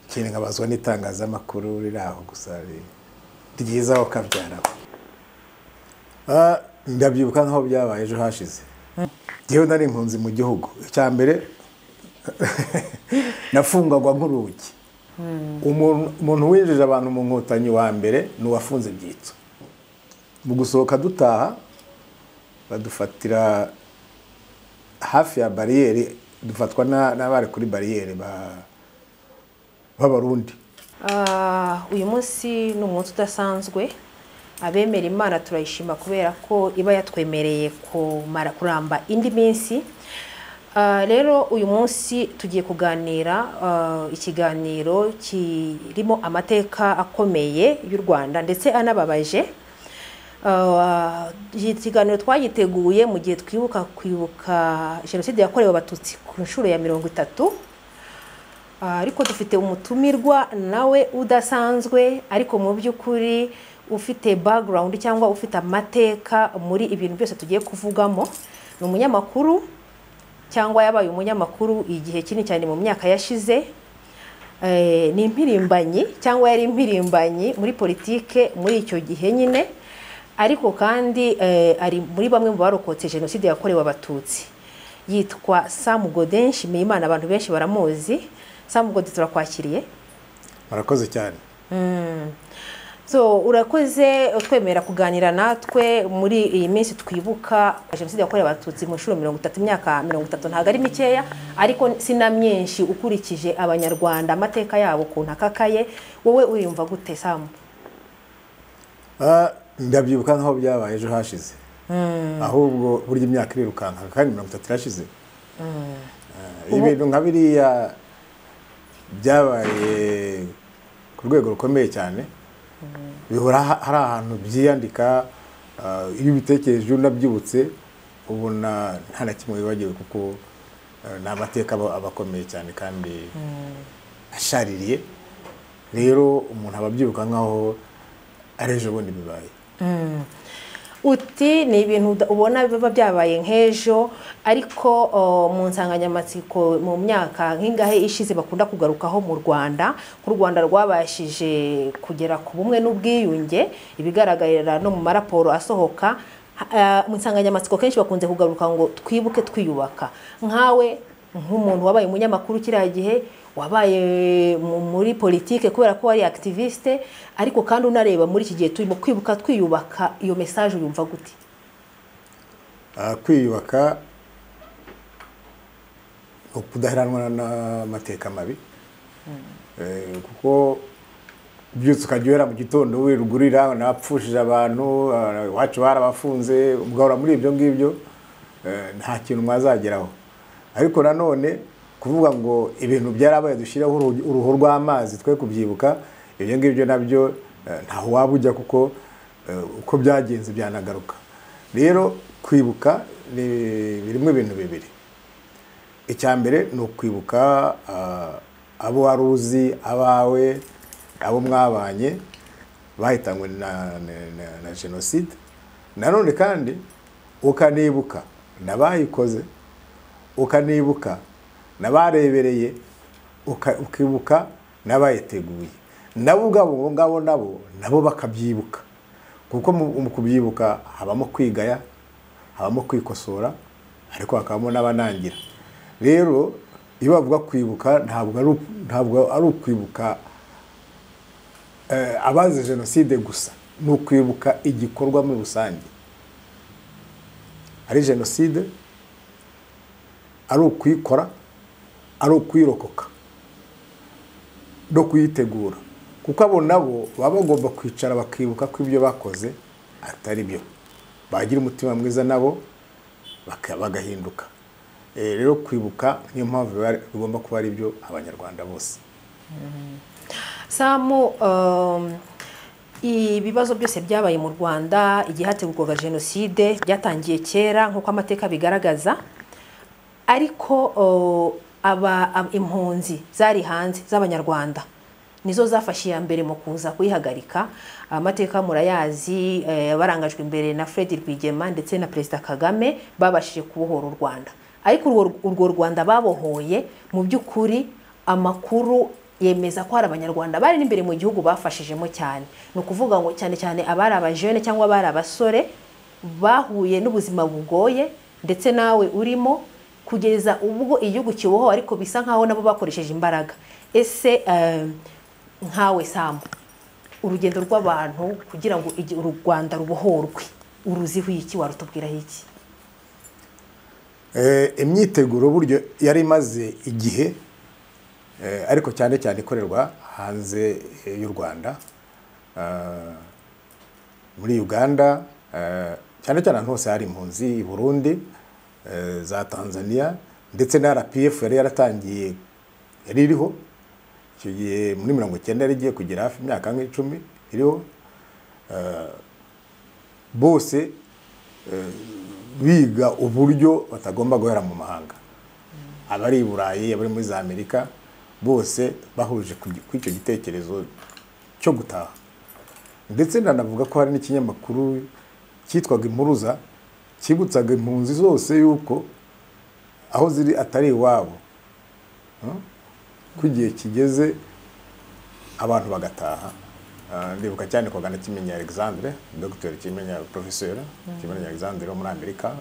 ikintu nkabazwa n'itangazamakuru riri aho gusa ri- ryizaho ukabyaraho Ah, ndabyibuka nk'aho byabaye ejo hashize ngewe nari impunzi mu gihugu icya mbere nafungagwa nk'urugi Umuntu- umuntu winjije abantu mu nkotanyi wa mbere ni uwafunze ibyitso mu gusohoka dutaha badufatira hafi ya bariyeri dufatwa na- n'abari kuri bariyeri ba- b'abarundi Ah, uyu munsi ni umunsi udasanzwe abemera imana turayishima kubera ko iba yatwemereye kumara kuramba indi minsi Ah, rero uyu munsi tugiye kuganira ah, ikiganiro kirimo amateka akomeye y'u rwanda ndetse anababaje Ah, iki kiganiro twagiteguye mu gihe twibuka kwibuka jenoside yakorewe abatutsi ku nshuro ya mirongo itatu Ah, ariko dufite umutumirwa nawe udasanzwe ariko mu by'ukuri ufite background cyangwa ufite amateka muri ibintu byose tugiye kuvugamo ni umunyamakuru cyangwa yabaye umunyamakuru igihe kinini cyane mu myaka yashize Eh, ni impirimbanyi cyangwa yari impirimbanyi muri politike muri icyo gihe nyine ariko kandi eh, ari muri bamwe mu barokotse jenoside yakorewe abatutsi yitwa Sam Godin Nshimiyimana abantu benshi baramuzi Sam Godin turakwakiriye murakoze cyane so urakoze utwemera kuganira natwe muri iyi minsi twibuka jenoside yakorewe abatutsi mu nshuro mirongo itatu imyaka mirongo itatu ntabwo ari mikeya ariko si na myinshi ukurikije abanyarwanda amateka yabo ukuntu akakaye wowe uriyumva gute samu Ah, ndabyibuka nk'aho byabaye ejo hashize ahubwo burya imyaka irirukanka kandi mirongo itatu irashize Ah, ibintu nka biriya byabaye ku rwego rukomeye cyane bihora ha- hari ahantu byiyandika ah, iyo ubitekereje unabyibutse ubona nta na kimwe wibagiwe kuko ah, ni amateka aba aba akomeye cyane kandi ashaririye rero umuntu aba abyibuka nk'aho ari ejo bundi bibaye uti ni ibintu uda- ubona biba byabaye nk'ejo ariko o, mu nsanganyamatsiko mu myaka nk'ingahe ishize bakunda kugarukaho mu rwanda ko u rwanda rwabashije kugera ku bumwe n'ubwiyunge ibigaragarira no mu maraporo asohoka ha- ah, mu nsanganyamatsiko kenshi bakunze kugaruka ngo twibuke twiyubaka nkawe nk'umuntu wabaye umunyamakuru kiriya gihe wabaye mu- muri politike kubera ko wari activiste ariko kandi unareba muri iki gihe turimo kwibuka twiyubaka iyo message uyumva gute Ah, kwiyubaka ni ukudaheranwa n'amateka mabi Eh, kuko byutse ukajya uhera mu gitondo wirugurira napfushije abantu ah, iwacu barabafunze ugahora muri ibyo ngibyo eh, nta kintu mwazageraho ariko nanone kuvuga ngo ibintu byarabaye dushyireho uruhu- uruhu rw'amazi twe kubyibuka ibyo ngibyo nabyo eh, ntaho waba ujya kuko eh, uko byagenze byanagaruka rero kwibuka ni- birimo ibintu bibiri icya mbere ni ukwibuka ah, abo wari uzi abawe abo mwabanye bahitanywe na, na- na- na jenoside nanone kandi ukanibuka n'abayikoze ukanibuka n'abarebereye uka- ukibuka n'abayiteguye nabo ubwabo abo ngabo nabo nabo bakabyibuka kuko mu mu kubyibuka habamo kwigaya habamo kwikosora ariko hakabamo n'abanangira rero iyo bavuga kwibuka ntabwo ari u- ntabwo ari ukwibuka eh, abazize jenoside gusa ni ukwibuka igikorwa muri rusange ari jenoside ari ukuyikora ari ukuyirokoka no kuyitegura kuko abo nabo baba bagomba kwicara bakibuka ko ibyo bakoze atari byo bagira umutima mwiza nabo baka- bagahinduka Eh, rero kwibuka niyo mpamvu biba- bigomba kuba ari byo abanyarwanda bose samu um, ibibazo byose byabaye mu rwanda igihe hategurwaga jenoside byatangiye kera nk'uko amateka bigaragaza ariko uh, aba ab- impunzi zari hanze z'abanyarwanda nizo zafashe iya mbere mu kuza kuyihagarika amateka murayazi eh, barangajwe imbere na Fred Rwigema ndetse na Perezida Kagame babashije kubohora u Rwanda ariko urwo, urwo Rwanda babohoye mu by'ukuri amakuru yemeza ko hari abanyarwanda bari n'imbere mu gihugu bafashijemo cyane ni ukuvuga ngo cyane cyane abari abajene cyangwa abari abasore bahuye n'ubuzima bugoye ndetse nawe urimo kugeza ubwo igihugu kiboho ariko bisa nkaho nabo bakoresheje imbaraga ese eh, nkawe samu urugendo rw'abantu kugira ngo igi- u rwanda rubohorwe uruziho iki warutubwiraho iki Eh, imyiteguro buryo yari imaze igihe eh, ariko cyane cyane ikorerwa hanze eh, y'u rwanda Ah, muri uganda eh, cyane cyane ahantu hose hari impunzi i burundi eh, za tanzania ndetse na rpf yari yaratangiye yari iriho icyo gihe muri mirongo icyenda yari igiye kugera hafi imyaka nk'icumi iriho Eh, bose biga uburyo batagomba guhera mu mahanga abari i burayi abari muri za amerika bose bahuje ku ku icyo gitekerezo cyo gutaha ndetse nanavuga ko hari n'ikinyamakuru cyitwaga impuruza cyibutsaga impunzi zose yuko aho ziri atari iwabo Hmm? ko igihe kigeze abantu bagataha Ah, ndibuka cyane kwa gana kimenyi alexandre dr kimenya professeur kimenyi alexandre wo muri amerika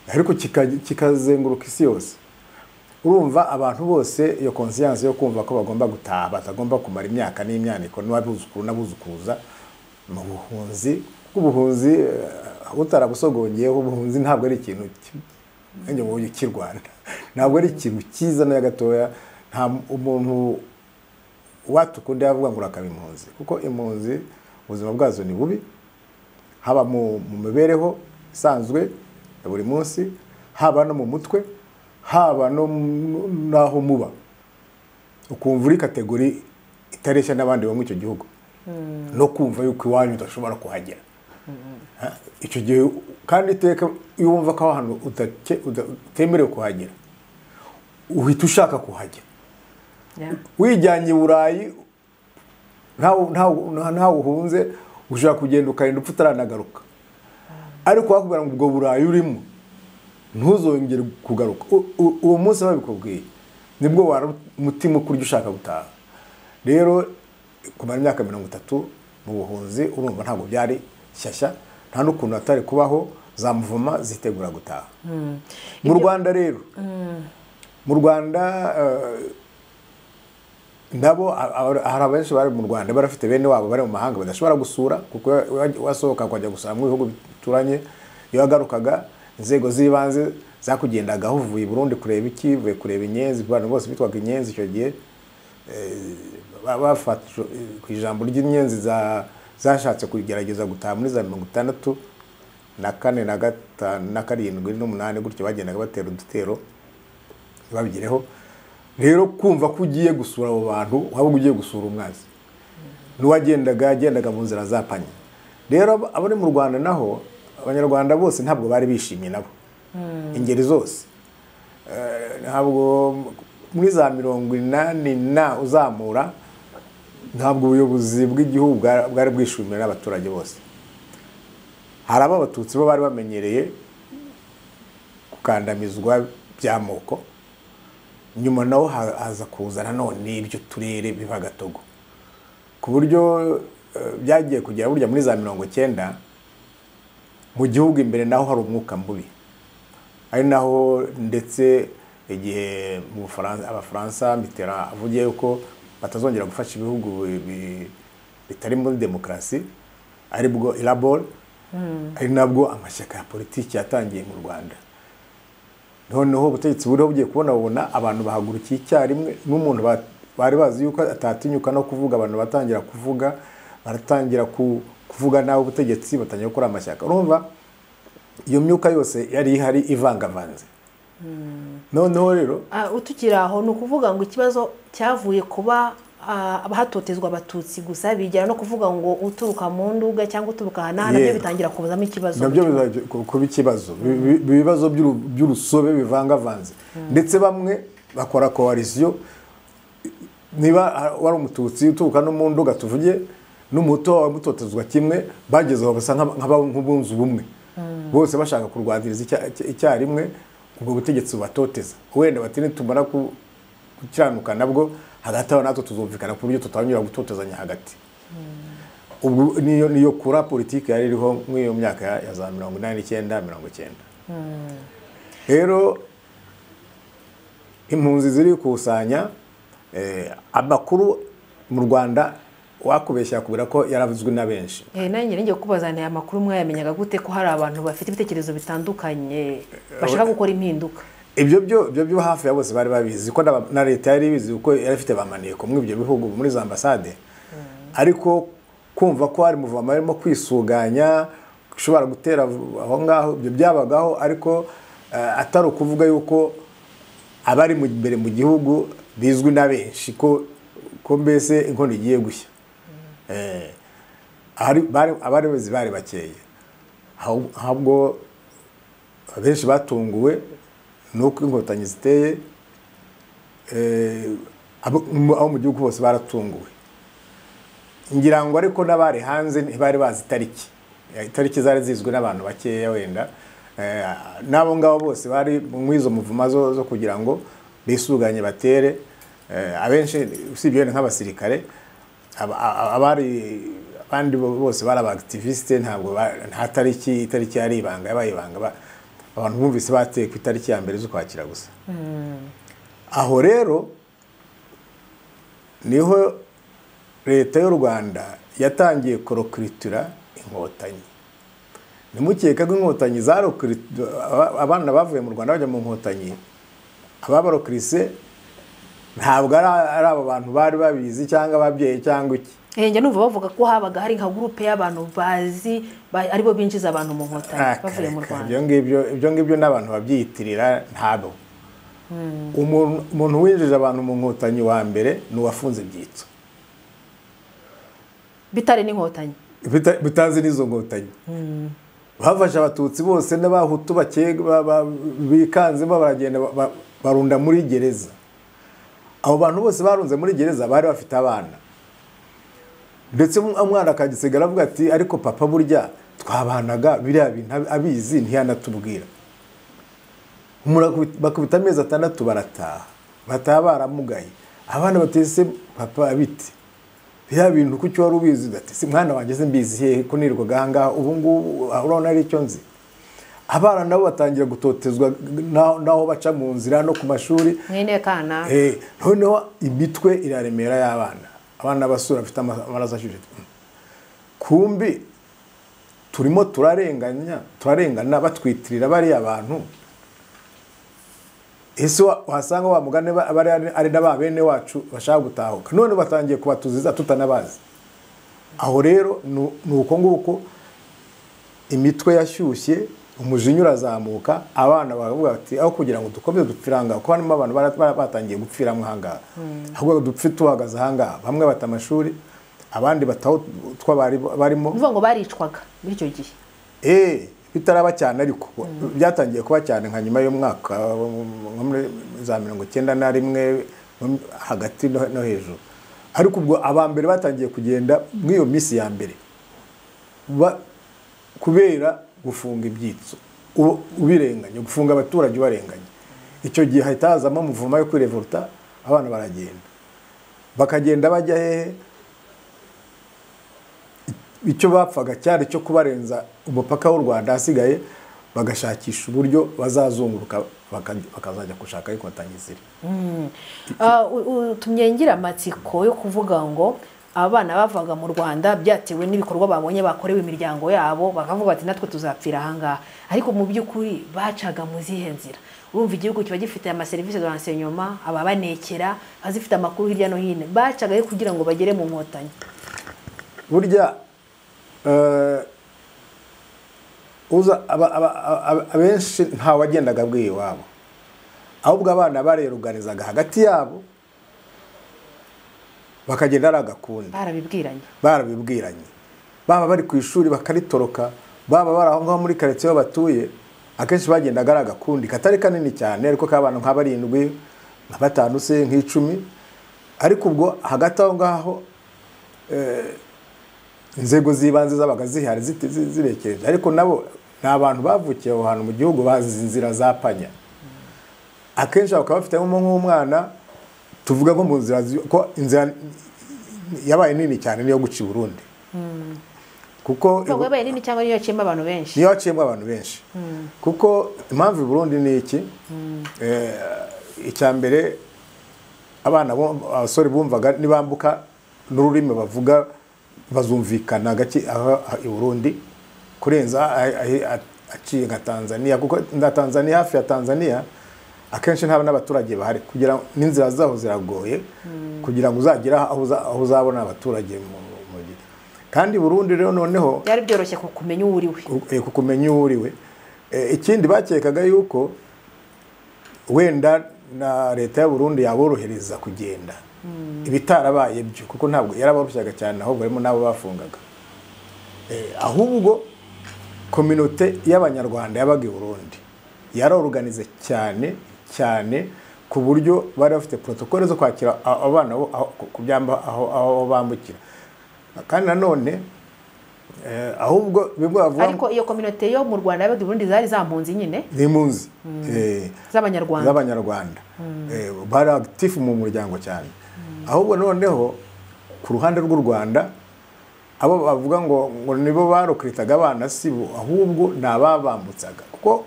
ariko kika- kikazenguruka isi yose urumva abantu bose iyo conscience yo kumva ko bagomba gutaha batagomba kumara imyaka n'imyaniko n'abuzukuru n'abuzukuruza mu buhunzi kuko ubuhunzi eh, utarabusogongeyeho ubuhunzi ntabwo ari ikintu ki- nanjye mu buryo cy'i rwanda ntabwo ari ikintu cyiza na gatoya nta m- umuntu watukunda yavuga ngo urakaba impunzi kuko impunzi ubuzima bwazo ni bubi haba mu mu mibereho isanzwe ya buri munsi haba no mu mutwe haba no mu- n'aho muba ukumva uri kategori itareshya n'abandi bo muri icyo gihugu no kumva yuko iwanyu udashobora kuhagera Ha, icyo gihe kandi iteka iyo wumva ko aho hantu udake- uda- utemerewe kuhagera uhita ushaka kuhagera wijyanye i burayi ntawe- ntawe ntawe uhunze ushobora kugenda ukarinda upfa utaranagaruka ariko wakubwira ngo ubwo burayi urimo ntuzongere kugaruka U- u- uwo munsi babikubwiye nibwo wari umutima ukurya ushaka gutaha rero kumara imyaka mirongo itatu mu buhunzi urumva ntabwo byari shyashya nta n'ukuntu hatari kubaho za muvuma zitegura gutaha mu rwanda rero mu rwanda eh, nabo a- a- hari abenshi bari mu rwanda barafite bene wabo bari mu mahanga badashobora gusura kuko wa- wasohoka ukajya gusura mu bihugu bituranye iyo wagarukaga inzego z'ibanze zakugendagaho uvuye i burundi kureba iki uvuye kureba inyenzi abantu bose bitwaga inyenzi icyo gihe ba- bafata ku ijambo ry'inyenzi za- zashatse kugerageza gutaha muri za mirongo itandatu na kane na gatanu na karindwi n'umunani gutyo bagendaga batera udutero babigereho rero kumva ko ugiye gusura abo bantu waba ugiye gusura umwanzi n'uwagendaga yagendaga mu nzira za panye rero ab- abari mu rwanda naho abanyarwanda bose ntabwo bari bishimye nabo ingeri zose Eh, ntabwo muri za mirongo inani na uzamura ntabwo ubuyobozi bw'igihugu bwa- bwari bwishimiwe n'abaturage bose hari abo abatutsi bo bari bamenyereye gukandamizwa by'amoko nyuma naho ha- haza kuza nanone ibyo turere biba gatogo ku buryo eh, byagiye kugera burya muri za mirongo cyenda mu gihugu imbere naho hari umwuka mubi ari naho ndetse igihe mu Bufaransa- abafaransa mitera avugiye yuko batazongera gufasha ibihugu bi- bitari muri demokarasi aribwo irabol ari nabwo amashyaka ya politiki yatangiye mu rwanda noneho ubutegetsi buriho bugiye kubona babona abantu bahagurukiye icyarimwe n'umuntu ba- bari bazi yuko atatinyuka no kuvuga abantu batangira kuvuga baratangira ku- kuvuga nabi ubutegetsi batangira gukora amashyaka urumva iyo myuka yose yari ihari ivangavanze noneho rero Ah, utukiri aho ni ukuvuga ngo ikibazo cyavuye kuba ah, abahatotezwa abatutsi gusa bigera no kuvuga ngo uturuka mu nduga cyangwa uturuka aha n'aha nabyo Yego. bitangira kubuzamo ikibazo nabyo biza ku- kuba ikibazo Bi- bi- ibibazo by'uru- by'urusobe bivangavanze ndetse bamwe bakora koalisiyo niba ah, wari umututsi uturuka no mu nduga tuvuge n'umuto wawe mutotezwa kimwe bageze aho basa nk'aba- nk'aba- nk'abunze ubumwe bose bashaka kurwaniriza icya- icya- icyarimwe ubwo butegetsi bubatoteza wenda batini tumara ku- gukiranuka nabwo hagati aho natwe tuzumvikana ku buryo tutanyura gutotezanya hagati ubwo niyo niyo kura politiki yari iriho nk'iyo myaka ya- ya za mirongo inani n'icyenda mirongo icyenda rero impunzi ziri gukusanya eh, amakuru mu rwanda wakubeshya yakubwira ko yaravuzwe na benshi Eh, nanjye ngiye kubaza nti amakuru mwayamenyaga gute ko hari abantu bafite ibitekerezo bitandukanye bashaka gukora impinduka ibyo byo ibyo byo hafi ya bose bari babizi ko n'aba- na leta yari ibizi kuko yari ifite bamaneko muri ibyo bihugu muri za ambasade ariko kumva ko hari muvoma barimo kwisuganya ushobora gutera aho ngaho ibyo byabagaho ariko eh, atari ukuvuga yuko abari mu- imbere mu gihugu bizwi na benshi ko ko mbese inkono igiye gushya Eh, ahari- bari- abari bazi bari bakeye Ahub- ahubwo abenshi batunguwe ni uko inkotanyi ziteye eh, abo mu- abo mu gihugu hose baratunguwe ngira ngo ariko n'abari hanze ntibari bazi itariki Eh, itariki zari zizwi n'abantu bakeya wenda Eh, n'abo ngabo bose bari mu izo muvuma zo zo kugira ngo bisuganye batere Eh, abenshi usibye wenda nk'abasirikare aba- a- abari abandi bo- bose bari abagitiviste ntabwo ba- nta tariki itariki yari ibanga yabaye ibanga ba- abantu bumvise bateye ku itariki ya mbere z'ukwakira gusa aho rero niho leta y'u rwanda yatangiye korokuritura inkotanyi ntimukeke ko inkotanyi zarokuritura abana bavuye mu rwanda bajya mu nkotanyi ababarokirise ntabwo ari ari aba bantu bari babizi cyangwa ababyeyi cyangwa iki Eh, njya numva bavuga ko habaga hari nka gurupe y'abantu bazi ba- aribo binjiza abantu mu nkotanyi Aka- bavuye mu aka, rwanda ibyo ngibyo ibyo ngibyo n'abantu babyiyitirira ntabwo umuntu umuntu winjije abantu mu nkotanyi wa mbere ni uwafunze ibyitso bitari n'inkotanyi bita- bitazi n'izo nkotanyi bafashe abatutsi bose n'abahutu bake ba- ba- bikanzemo baragenda ba- ba- barunda muri gereza abo bantu bose barunze muri gereza bari bafite abana ndetse um- umwana akagisigara avuga ati ariko papa burya twabanaga biriya bintu ab- abizi ntiyanatubwira Muraku- bakubita amezi atandatu barataha bataha baramugaye abana batese papa bite biriya bintu kuki wari ubizi ati si mwana wanjye simbizi hehe ko nirirwaga aha ngaha ubu ngubu ah, urabona ari icyo nzi abana nabo batangira gutotezwa n'aho- n'aho baca mu nzira no ku mashuri mwene kana Eh, noneho imitwe iraremera y'abana abana basura bafite ama- amaraso ashyushye Mm. kumbi turimo turarenganya turarengana batwitirira bariya bantu ese wa- wasanga wa mugani ba- aba ari- ari na ba bene wacu bashaka gutahuka none batangiye kubatuziza tutanabazi aho rero nu- ni uko nguko imitwe yashyushye umujinya urazamuka abana baravuga bati aho kugira ngo dukomeze dupfire ahangaha kuko harimo abantu bara- bara- batangiye gupfiramo ahangaha ahubwo dupfe tuhagaze ahangaha bamwe bata amashuri abandi bataho utwo bari- barimo uvuga ngo baricwaga muri icyo gihe Eh, bitaraba cyane ariko byatangiye kuba cyane nka nyuma y'umwaka nko muri za mirongo icyenda na rimwe nko hagati no no hejuru ariko ubwo aba mbere batangiye kugenda muri iyo minsi ya mbere ba- kubera gufunga ibyitso u- ubirenganya gufunga abaturage ubarenganya icyo gihe hahita hazamo umuvumo yo kwirevuta abana baragenda bakagenda bajya hehe icyo bapfaga cyari cyo kubarenza umupaka w'u rwanda hasigaye bagashakisha uburyo bazazunguruka baka- bakazajya gushaka inkotanyi ziri Ah, u- u- utumye ngira amatsiko yo kuvuga ngo abana bavaga mu rwanda byatewe n'ibikorwa babonye bakorewe imiryango yabo bakavuga bati natwe tuzapfira ahangaha ariko mu by'ukuri bacaga mu zihe nzira urumva igihugu kiba gifite amaserivisi za ensenyoma ababanekera azifite amakuru hirya no hino bacagayo kugira ngo bagere mu nkotanyi burya eh, uza aba- aba- aba- abenshi ntawagendaga abwiye iwabo ahubwo abana bareruganizaga hagati yabo bakagenda ari agakundi barabibwiranye barabibwiranye baba bari ku ishuri bakaritoroka baba bari aho ngaho muri karitsiye aho batuye akenshi bagendaga ari agakundi katari kanini cyane ariko k'abantu nka barindwi nka batanu se nk'icumi ariko ubwo hagati aho ngaho eh, inzego z'ibanze zabaga zihari ziti- zi- zirekereje ariko nabo ni abantu bavukiye aho hantu mu gihugu bazi inzira za panya akenshi bakaba bafite nk'umwana tuvuga ko mu nzira zi- ko inzira yabaye nini cyane niyo guca i burundi kuko ntabwo yabaye nini cyangwa niyo yaciyemo abantu benshi niyo haciyemo abantu benshi kuko impamvu i burundi ni iki Eh, icya mbere abana bo- abasore bumvaga nibambuka n'ururimi bavuga bazumvikana gake aha aha i burundi kurenza a- a- a- aciye nka tanzania kuko na tanzania hafi ya tanzania akenshi nta n'abaturage bahari kugira ngo- n'inzira zaho ziragoye kugira ngo uzagere aho uza- aho uzabona abaturage mu mu gihe kandi i burundi rero noneho byari byoroshye ku- kumenya uwo uri we ku- ku- kumenya uwo uriwe Eh, ikindi bakekaga yuko wenda na leta ya Burundi yaborohereza kugenda ibitarabaye byo kuko ntabwo yaraboroshyaga cyane ahubwo harimo n'abo bafungaga Eh, ahubwo kominote y'abanyarwanda yabaga i Burundi yaroruganize cyane cyane ku buryo bari bafite protokole zo kwakira a- abana bo aho- ku- ku byamba aho aho bambukira kandi nanone eh, ahubwo bimwe bavuga ariko iyo kominote yo mu rwanda yabaga i burundi zari zampunzi nyine ni impunzi Eh, z'abanyarwanda z'abanyarwanda Eh, bari agitifu mu muryango cyane ahubwo noneho ku ruhande rw'u rwanda abo bavuga ngo ngo nibo barokritaga abana si bo ahubwo ni ababambutsaga kuko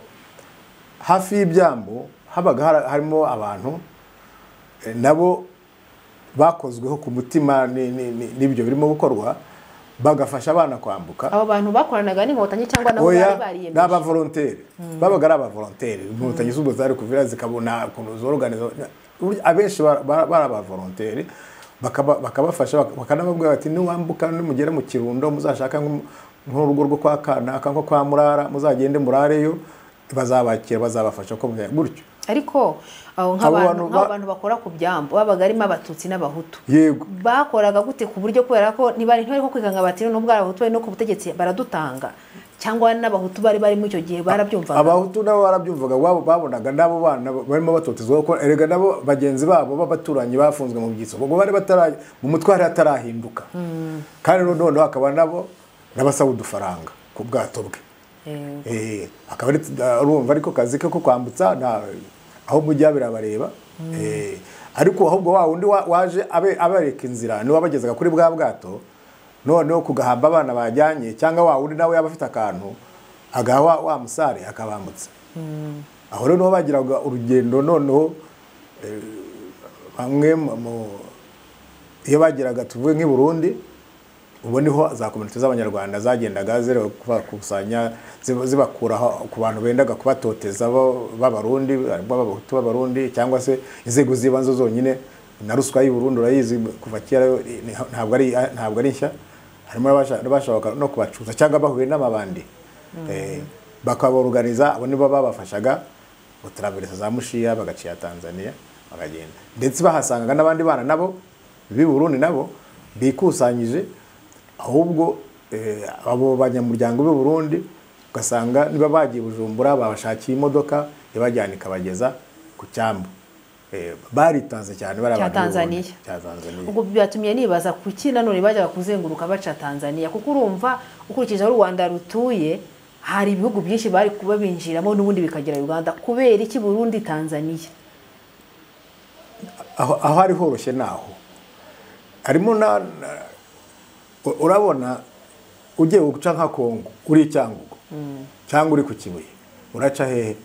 hafi y'ibyambu habaga hari- harimo abantu eh, nabo bakozweho ku mutima ni- ni- ni- n'ibyo birimo gukorwa bagafasha abana kwambuka abo bantu bakoranaga n'inkotanyi cyangwa nabo bari oya ni bariyemeje abavolonteri babaga ari abavolonteri inkotanyi z'ubwo zari kuvira zikabona ukuntu zoroganiza Burya abenshi ba- ba- bari abavolonteri bakaba- bakabafasha bak- bakanababwira bati niwambuka nimugera mu kirundo muzashaka nk'um- nk'urugo rwo kwa kanaka nko kwa murara muzagende murareyo bazabakira bazabafasha ko mujya gutyo ariko Abo abo nk'abantu bantu ba- nk'abo bantu bakora ku byambo babaga harimo abatutsi n'abahutu yego bakoraga gute ku buryo kubera ko ntibari ntibari ko kwikanga bati nubwo ari abahutu bari no ku butegetsi baradutanga cyangwa n'abahutu bari barimo icyo gihe barabyumvaga abahutu nabo barabyumvaga wabo babonaga n'abo bana barimo batotezwa kuko erega nabo bagenzi babo b'abaturanyi bafunzwe mu byitso ubwo bari batara mu mutwe hari hatarahinduka kandi noneho hakaba nabo n'abasaba udufaranga ku bwato bwe Eh, Eh, akaba ari urumva ariko kazi ke ko kwambutsa nta aho mujya birabareba Eh, ariko ahubwo wa wundi wa- waje abe- abereka inzira niwe wabagezaga kuri bwa bwato noneho kugahamba abana bajyanye cyangwa wa wundi nawe yaba afite akantu agaha wa- wa musare akabambutsa aho rero niho bagiraga urugendo noneho eh, bamwe mu- mu- iyo bageraga tuvuge nk'i Burundi ubu niho za kominote z'abanyarwanda zagendaga zireba kubakusanya ziba- zibakura aho- ku bantu bendaga kubatoteza bo- b'abarundi harimo abahutu b'abarundi cyangwa se inzego z'ibanze zonyine na ruswa y'u Burundi urayizi kuva kera ni- ntabwo ari ntabwo ari nshya harimo n'abasha- n'abashaka no kubacuza cyangwa bahuye n'amabandi Eh, bakabaruganiza abo nibo babafashaga gutraveriza za mushiya bagaciya tanzania bakagenda ndetse bahasangaga n'abandi bana nabo b'i burundi nabo bikusanyije ahubwo eh, abo banyamuryango b'i burundi ugasanga niba bagiye bujumbura babashakiye imodoka ibajyana ikabageza ku cyambu Eh, baritanze cyane bari Cya abantu b'i Burundi. Tanzaniya. cya tanzaniya ubwo byatumye nibaza kuki nanone bajyaga kuzenguruka baca tanzania kuko urumva ukurikije aho u rwanda rutuye hari ibihugu byinshi bari kuba binjiramo n'ubundi bikagera uganda kubera iki burundi tanzania aho aho ari horoshye ni aho harimo na na- u- urabona ugiye guca nka kongo uri i cyangugu cyangwa uri ku kibuye uraca hehe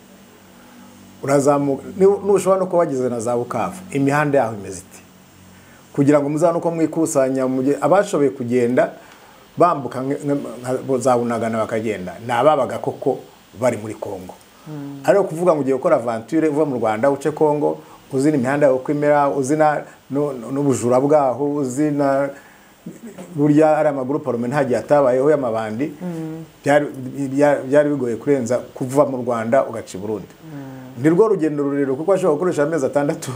urazamuka ni- nushobora no kuba wageze na za bukavu imihanda yaho imeze ite kugira ngo muzabone uko mwikusanya mujye- abashoboye kugenda bambuka nk- nka- za bunagana bakagenda ni ababaga koko bari muri kongo ariko kuvuga ngo ugiye gukora avanture uva mu rwanda uce kongo uzi n'imihanda yo kwimera uzi na- nu- nu- n'ubujura bwaho uzi na burya ari amaguru parume ntagihe atabayeho y'amabandi byari- bya- byari bigoye kurenza kuva mu rwanda ugaca i burundi ni rwo rugendo rurerure kuko ashobora gukoresha amezi atandatu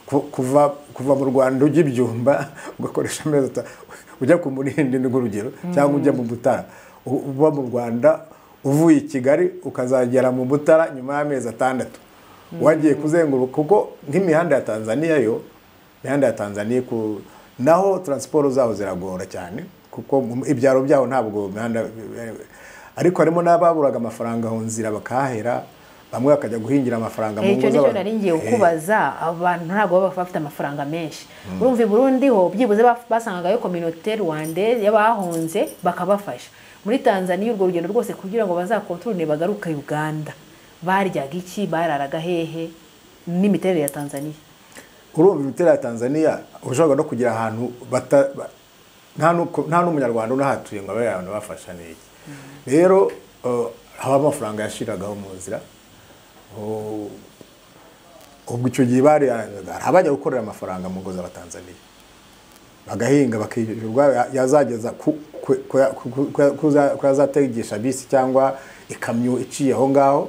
ku- kuva kuva mu rwanda ujya ibyumba ugakoresha amezi atandatu ujya ku murindi ni urugero cyangwa ujya mu butara U- uba mu rwanda uvuye i kigali ukazagera mu butara nyuma y'amezi atandatu wagiye kuzenguruka kuko nk'imihanda ya tanzaniya yo imihanda ya tanzaniya ku naho taransiporo zaho ziragora cyane kuko mu- ibyaro byaho ntabwo imihanda ariko harimo n'ababuraga amafaranga aho nzira bakahahera bamwe bakajya guhingira amafaranga mu icyo ngo nicyo z'abantu. nari ngiye Eh, kukubaza abantu ntabwo baba bafite amafaranga menshi urumva i burundi ho byibuze baf- basangagayo kominote rwande y'abahunze bakabafasha muri tanzaniya urwo rugendo rwose kugira ngo bazakontorone bagaruka uganda baryaga iki bararaga hehe n'imiterere ya tanzaniya urumva imiterere ya tanzaniya ushobora no kugira ahantu bata- ba- nta n'uko- nta n'umunyarwanda unahatuye ngo abe abantu bafasha n'iki rero eh, haba amafaranga yashiragaho mu nzira Oh, ubwo icyo gihe bari hari abajya gukorera amafaranga mu ngo z'abatanzaniya bagahinga bakishyurwa yazageza ku- ku- ku- ku- ku- ku yazategesha bisi cyangwa ikamyo iciye aho ngaho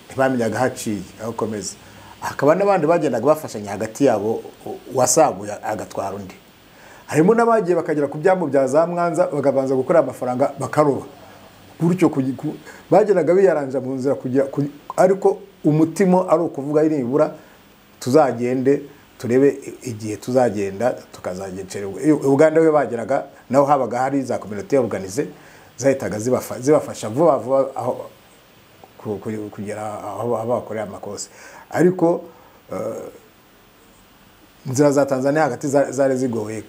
ntibamenyaga aho aciye agakomeza hakaba n'abandi bagendaga bafashanya hagati yabo u- uwasaguye agatwara undi harimo n'abagiye bakagera ku byambu bya za mwanza bakabanza gukora amafaranga bakaroba gutyo kugi- ku- bagendaga biyaranja mu nzira kugira ku- ariko umutima ari ukuvuga nibura tuzagende turebe i- igihe tuzagenda tukazagencererwa uganda we bageraga naho habaga hari za kominote organize zahitaga zibafa- zibafasha vuba vuba aho ku- ku- kugera aho aho bakorera amakosa ariko inzira za tanzania hagati za- zari zigoye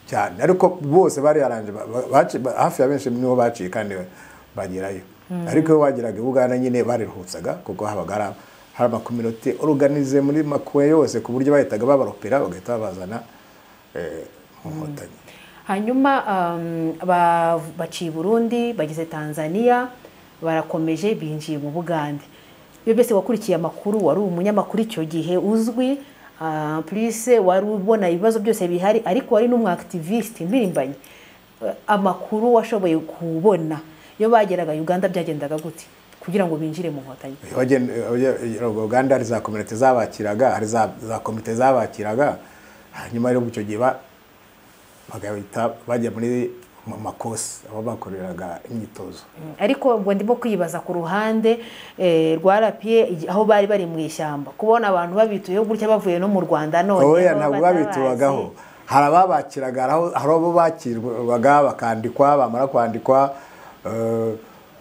cyane ariko bose bari yaranje ba- ba- baci- ba- hafi ya benshi nibo baciye kandi bagerayo ariko iyo bageraga i buganda nyine bariruhutsaga kuko habaga hari- hari amakominote oruganize muri makuwe yose ku buryo bahitaga babaropera bagahita babazana eh, mu nkotanyi hanyuma um, ba- baciye i burundi bageze tanzania barakomeje binjiye mu bugande iyo byose wakurikiye amakuru wari umunyamakuru icyo gihe uzwi uh, plus wari ubona ibibazo byose bihari ariko wari n'umwakitivisite mpirimbanyi Uh, amakuru washoboye kubona iyo bageraga uganda byagendaga gute kugira ngo binjire mu nkotanyi Wagen- wagen- uganda hari za kominote zabakiraga hari za za komite zabakiraga hanyuma rero icyo gihe ba- bagahita bajya muri mu makosi aho bakoreraga imyitozo Mm, ariko ubwo ndimo kwibaza ku ruhande eh, rwa rapiye igi- aho bari bari mu ishyamba kubona abantu babituyeho gutya bavuye no mu rwanda none oya ntabwo babitubagaho hari ababakiraga hari aho- hari abo bakirwaga bakandikwa bamara kwandikwa eh,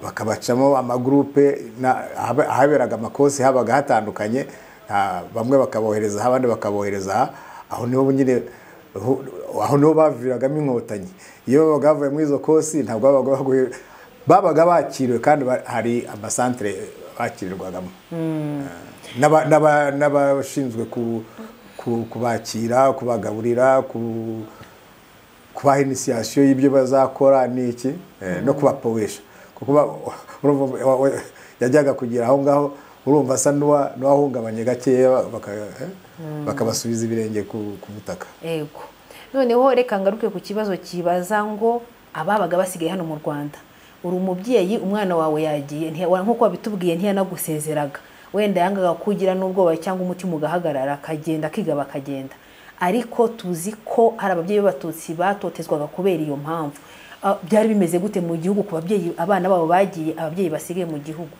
bakabacamo amagurupe na- ahab- ahaberaga amakosi habaga hatandukanye ah, bamwe bakabohereza aha abandi bakabohereza aha aho niho nyine hu- aho niho baviragamo inkotanyi iyo babaga bavuye muri izo kosi ntabwo babaga baguye- babaga bakiriwe kandi ba- hari amasantere bakirirwagamo n'aba- n'aba- n'abashinzwe ku- ku- kubakira kubagaburira ku- kubaha inisiyasiyo y'ibyo bazakora n'iki eh, no kubapowesha kuko ba- urumva wa- wa- yajyaga kugera aho ngaho urumva asa n'uwa- n'uwahungabanye gakeya baka- eh, bakabasubiza ibirenge ku ku butaka ego noneho reka ngaruke ku kibazo kibaza ngo ababaga basigaye hano mu rwanda uri umubyeyi umwana wawe yagiye ntiya- wa- nk'uko wabitubwiye ntiyanagusezeraga wenda yangaga kugira n'ubwoba cyangwa umutima ugahagarara akagenda akiga bakagenda ariko tuzi ko hari ababyeyi b'abatutsi batotezwaga kubera iyo mpamvu Ah, byari bimeze gute mu gihugu ku babyeyi abana babo bagiye ababyeyi basigaye mu gihugu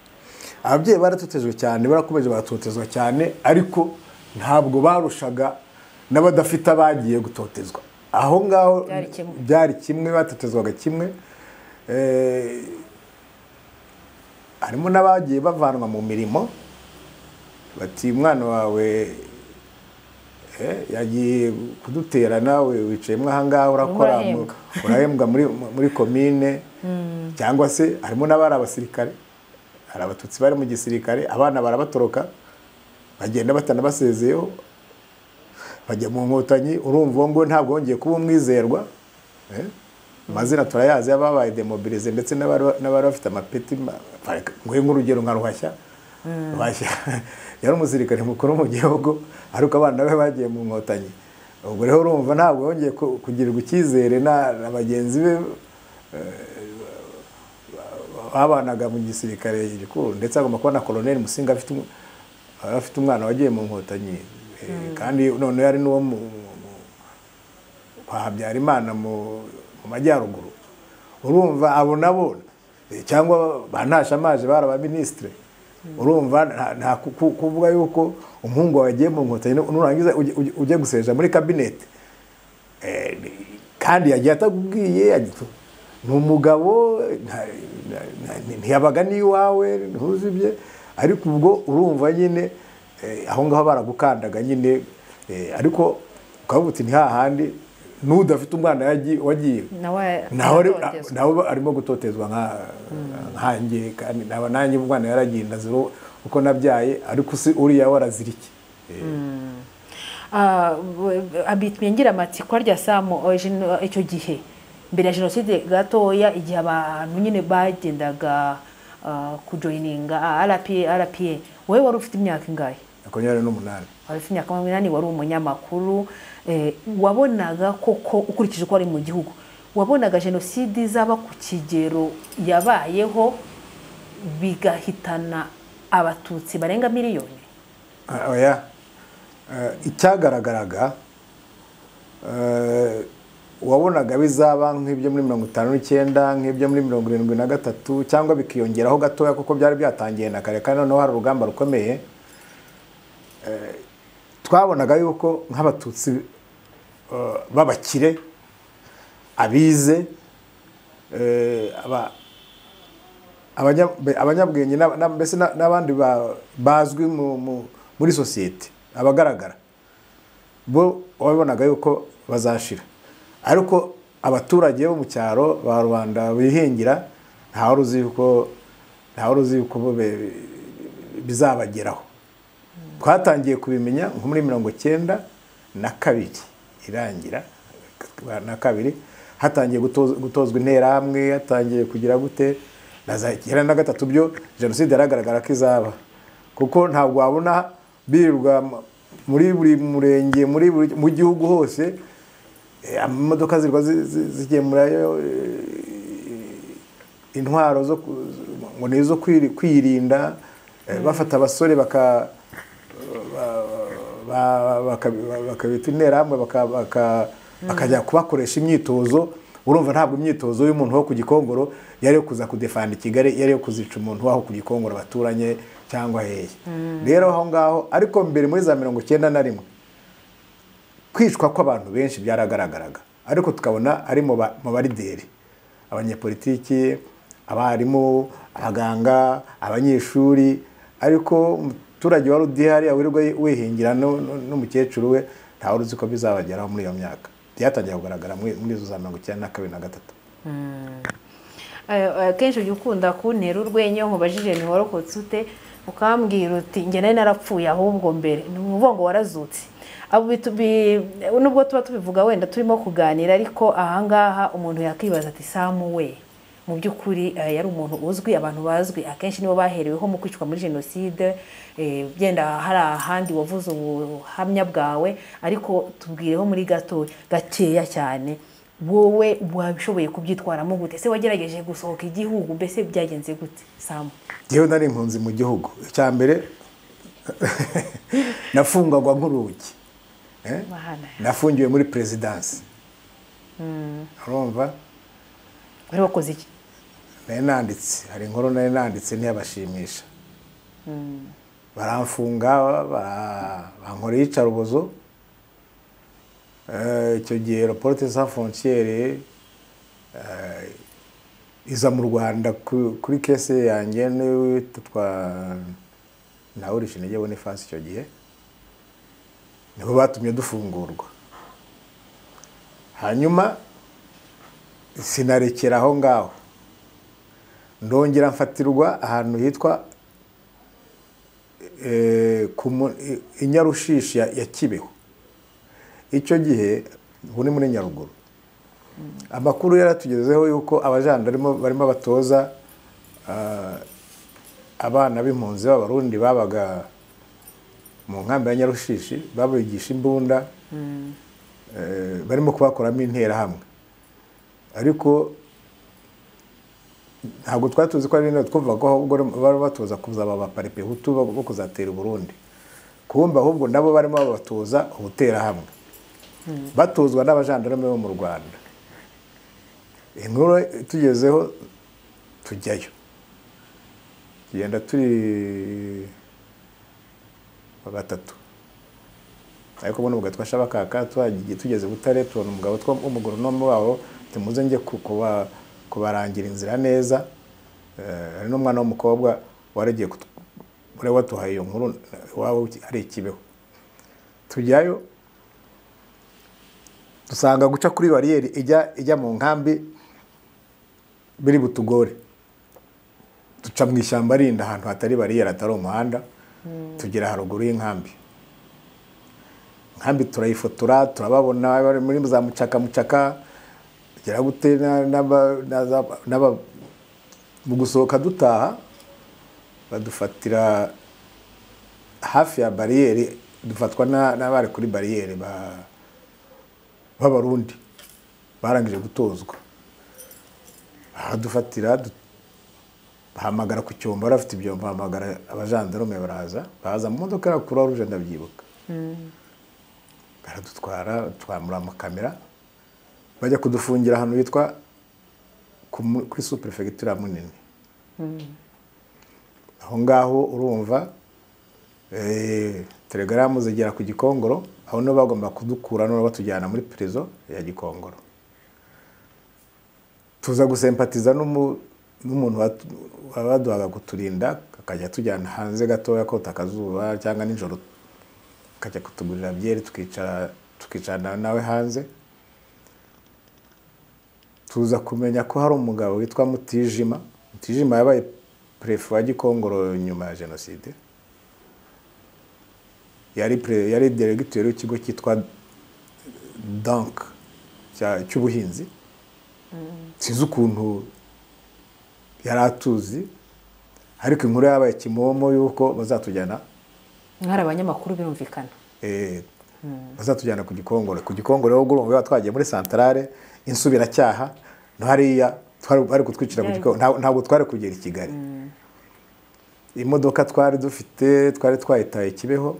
ababyeyi baratotejwe cyane barakomeje baratotezwa cyane ariko ntabwo barushaga n'abadafite abagiye gutotezwa aho ngaho Byari kimwe. byari kimwe batotezwaga kimwe Eh, harimo n'abagiye bavanwa mu mirimo bati umwana wawe eh, yagiye kudutera nawe wicayemo ahangaha urakora mu- Urahembwa. urahembwa muri muri komine cyangwa se harimo n'abari abasirikare hari abatutsi bari mu gisirikare abana barabatoroka bagenda batanabasezeyeho bajya mu nkotanyi urumva uwo nguwo ntabwo wongeye kuba umwizerwa eh? amazina turayazi y'ababaye demobilize ndetse n'abari n'abari bafite amapeti ma- nguhe nk'urugero nka ruhashya ruhashya yari umusirikare mukuru mu gihugu ariko abana be bagiye mu nkotanyi ubwo rero urumva ntabwo yongeye ku- kugirirwa icyizere na na bagenzi be babanaga mu gisirikare gikuru ndetse agomba kuba na koloneli musinga afite umu- yari afite umwana wagiye mu nkotanyi Eh, kandi noneho yari n'uwo mu- mu- kwa habyarimana mu mu majyaruguru urumva abo nabo eh, cyangwa banashamaje bari abaminisitire urumva nta- nta ku- ku- kuvuga yuko umuhungu wawe yagiye mu nkotanyi nurangiza ujye- ujye- ujye guseja muri kabinete Eh, kandi yagiye atakubwiye agitu- ni umugabo nta- nta- nta- ntiyabaga n'iwawe ntuzibye ariko ubwo urumva nyine eh, aho ngaho baragukandaga nyine eh, ariko ukavuga uti ntihahandi n'udafite umwana yagi- wagiye nawe nawe ari- aratotezwa. nawe arimo gutotezwa nka- nkanjye kandi naba nanjye umwana yaragenda zero uko nabyaye ariko se uriya warazirike Ah, bu- abitwa ngira amatsiko rya samu oh, jeno- icyo gihe mbere ya jenoside gatoya igihe abantu nyine bagendaga ah, kujoyininga ah, rpa rpa wowe wari ufite imyaka ingahe makumyabiri n'umunani wari ufite imyaka makumyabiri wari umunyamakuru eh, wabonaga koko ukurikije uko wari mu gihugu wabonaga jenoside izaba ku kigero yabayeho bigahitana abatutsi barenga miliyoni Ah, oya Eh, icyagaragaraga eh, wabonaga bizaba nk'ibyo muri mirongo itanu n'icyenda nk'ibyo muri mirongo irindwi na gatatu cyangwa bikiyongeraho gatoya kuko byari byatangiye na kare kandi noneho hari urugamba rukomeye Eh, twabonaga yuko nk'abatutsi eh, b'abakire abize eh, aba- abanya- be- abanyabwenge n'aba- n'aba- mbese na- n'abandi ba- bazwi mu- mu- muri sosiyete abagaragara bo wabonaga yuko bazashira ariko abaturage bo mu cyaro ba rubanda bihingira ntawari uzi yuko ntawari uzi yuko bo be- bizabageraho twatangiye kubimenya nko muri mirongo cyenda na kabiri irangira na kabiri hatangiye gutoz- gutozwa interahamwe hatangiye kugira gute na za icyenda na gatatu byo jenoside yaragaragara ko izaba kuko ntabwo wabona birirwa mu- muri buri murenge muri buri mu gihugu hose eh, amamodoka zirwa zi- zi- zigemurayo intwaro zo ku- ngo ni izo kwiri- kwirinda eh, bafata abasore baka ba- ba- baka- bakabita interahamwe baka- baka- bakajya kubakoresha imyitozo urumva ntabwo imyitozo y'umuntu wo ku gikongoro yari yo kuza kudefanda i kigali yari yo kuzica umuntu waho ku gikongoro baturanye cyangwa hehe rero aho ngaho ariko mbere muri za mirongo icyenda na rimwe kwicwa kw'abantu benshi byaragaragaraga ariko tukabona ari mu ba- mu barideri abanyepolitiki abarimu abaganga abanyeshuri ariko umuturage wari udihari wirirwa wihingira nu- nu- n'umukecuru we ntawe uzi ko bizabageraho muri iyo myaka byatangiye kugaragara muri muri izo za mirongo icyenda na kabiri na gatatu Eh, eh, kenshi ujya ukunda kuntera urwenya nkubajije ni warokotse ute ukambwira uti njye nari narapfuye ahubwo mbere ni ukuvuga ngo warazutse abo bitu- bi- nubwo tuba tubivuga wenda turimo kuganira ariko ahangaha umuntu yakwibaza ati samu we mu by'ukuri eh, yari umuntu uzwi abantu bazwi akenshi nibo bahereweho mu kwicwa muri jenoside eh, byenda hari ahandi wavuze ubuhamya bwawe ariko tubwireho muri gato gakeya cyane wowe wabishoboye kubyitwaramo gute se wagerageje gusohoka igihugu mbese byagenze gute samu yewe nari impunzi mu gihugu icya mbere nafungagwa nk'urugi Eh? Mahana. nafungiwe muri perezidansi urumva wari wakoze iki nari nanditse hari inkuru nari nanditse ntiyabashimisha baramfunga bara- bankora iyicarubozo Eh, icyo gihe raporte sa frontiere iza mu rwanda ku- kuri kese yanjye n'uwitwa nawurisha intege bonifasi icyo gihe nibo batumye dufungurwa hanyuma sinarekera aho ngaho ndongera mfatirwa ahantu hitwa eh, ku mu- i- i nyarushishi ya ya kibeho icyo gihe ubu ni muri nyaruguru amakuru yaratugezeho yuko abajandarimo barimo batoza ah, abana b'impunzi b'abarundi babaga mu nkambi ya nyarushishi babigisha imbunda eh, barimo kubakoramo interahamwe ariko ntabwo twari tuzi ko ari bino twumva ko ahubwo bari batoza kuzaba abaparipe hutu bo bo kuzatera i burundi kumva ahubwo nabo barimo babatoza ubuterahamwe batozwa n'abajandarume bo mu rwanda inkuru itugezeho tujyayo tugenda turi batatu ariko ubona umugabo twasha bakaka twagiye tugeze butare tubona umugabo two- w'umugoronome wabo tumuze njye ku- kuba- kubarangira inzira neza Eh, hari n'umwana w'umukobwa waragiye uriya waduhaye iyo nkuru iwawe hari ikibeho tujyayo dusanga guca kuri bariyeri ijya ijya mu nkambi biri butugore duca mu ishyamba rinda ahantu hatari bariyeri hatari umuhanda tugera haruguru y'inkambi nkambi turayifotora turababona bari muri za mucaka mucaka tugera gute mu gusohoka dutaha badufatira hafi ya bariyeri dufatwa n'abari kuri bariyeri b'abarundi barangije gutozwa badufatira bahamagara ku cyombo bari bafite ibyombo bahamagara abajandarume baraza baza mu modoka ya kuruwa ruje ndabyibuka baradutwara twamura amakamera bajya kudufungira ahantu hitwa kuri superefegitura munini aho ngaho urumva telegaramu zigera ku gikongoro aho niho bagomba kudukura noneho batujyana muri perezida ya gikongoro tuza gusempatiza n'umuntu baduhaga kuturinda akajya atujyana hanze gatoya kota akazuba cyangwa nijoro akajya kutugurira byeri tukicarana nawe hanze tuza kumenya ko hari umugabo witwa mutijima mutijima yabaye perefe wa gikongoro nyuma ya jenoside yari deregiteri w'ikigo cyitwa dank cy'ubuhinzi sinzi ukuntu yari atuzi ariko inkuru yabaye kimomo y'uko bazatujyana mwari abanyamakuru birumvikana bazatujyana ku gikongoro ku gikongoro rero twagiye muri santarare insubiracyaha no hariya bari kutwicira ku gikoni ntabwo twari kugera i kigali imodoka twari dufite twari twayitaye kibeho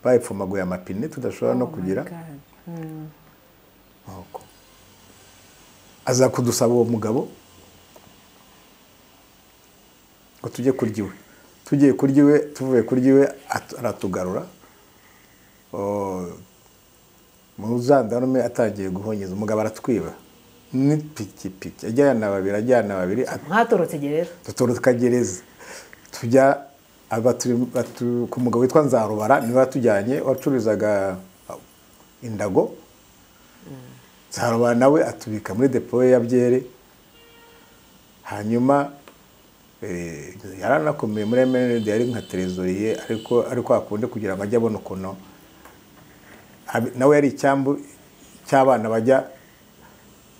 bayipfumaguye amapine tudashobora no kugira aza kudusaba uwo mugabo ngo tujye kurya iwe tugiye kurya iwe tuvuye kurya iwe aratugarura mujandarume atangiye guhonyeza umugabo aratwiba n'ipikipiki ajyana babiri ajyana babiri mwatorotse gereza dutoroka gereza tujya ku mugabo witwa nzarubara niwe watujyanye wacuruzaga indago nzarubara nawe atubika muri depo ya byeri hanyuma yaranakomeye muri emeride yari nka terezoriye ariko ariko hakunde kugira ngo ajye abona ukuntu nawe yari icyambu cy'abana bajya